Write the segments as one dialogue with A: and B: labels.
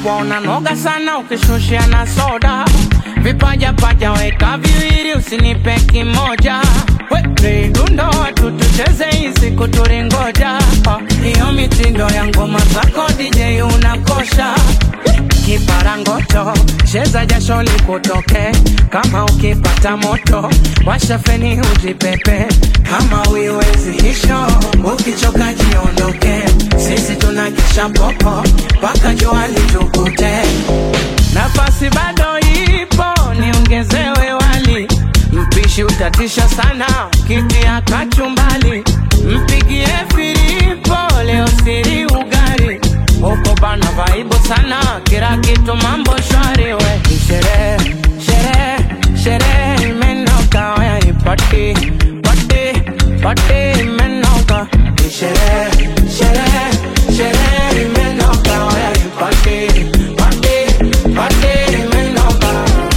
A: ubwabwa unanoga sana ukishushia na soda vipaja paja weka viwili usinipe kimoja we dundo watu tucheze hizi kuturingoja hiyo mitindo ya ngoma zako DJ unakosha kiparangoto cheza jasho likutoke kama ukipata moto washa feni ujipepe kama uiwezi hisho ukichoka jiondoke sisi tunakisha popo mpaka jua litukute nafasi bado ipo niongezewe wali mpishi utatisha sana kitia kachumbali mpigie filipo leo siri ugari huko bana vaibu sana kila kitu mambo shwari we sherehe sherehe sherehe imenoka waya ipati pati pati imenoka sherehe sherehe sherehe imenoka waya ipati pati pati imenoka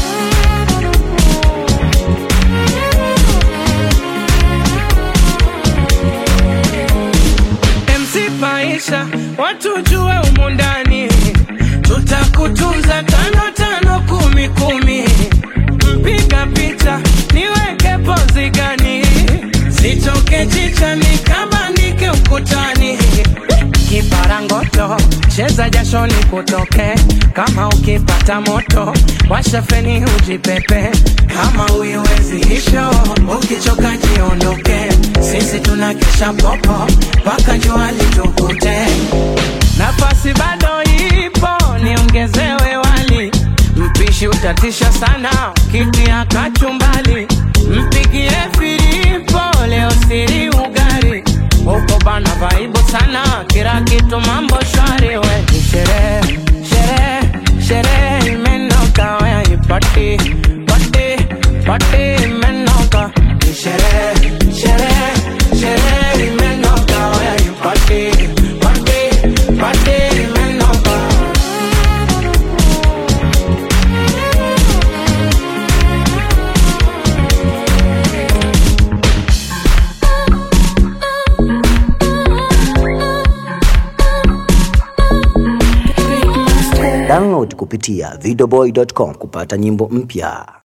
A: MC Paisha, watu jue umu ndani, tutakutunza tano tano kumi kumi. Mpiga picha niweke pozi gani, sitoke chicha nikabandike ukutani. Kiparangoto cheza jasho likutoke, kama ukipata moto washa feni ujipepe, kama uiwezi hisho ukichoka jiondoke, sisi tunakesha popo mpaka jua litukute. Nafasi bado ipo, niongezewe wali, mpishi utatisha sana, kitia kachumbali, mpigie filipo leo siri ugari huko bana vaibu sana, kila kitu mambo shwari we ni sherehe sherehe sherehe imenoka waya ipati pati pati imenoka ni sherehe sherehe sherehe imenoka waya ipati pati pati imenoka
B: Download kupitia videoboy.com kupata nyimbo mpya.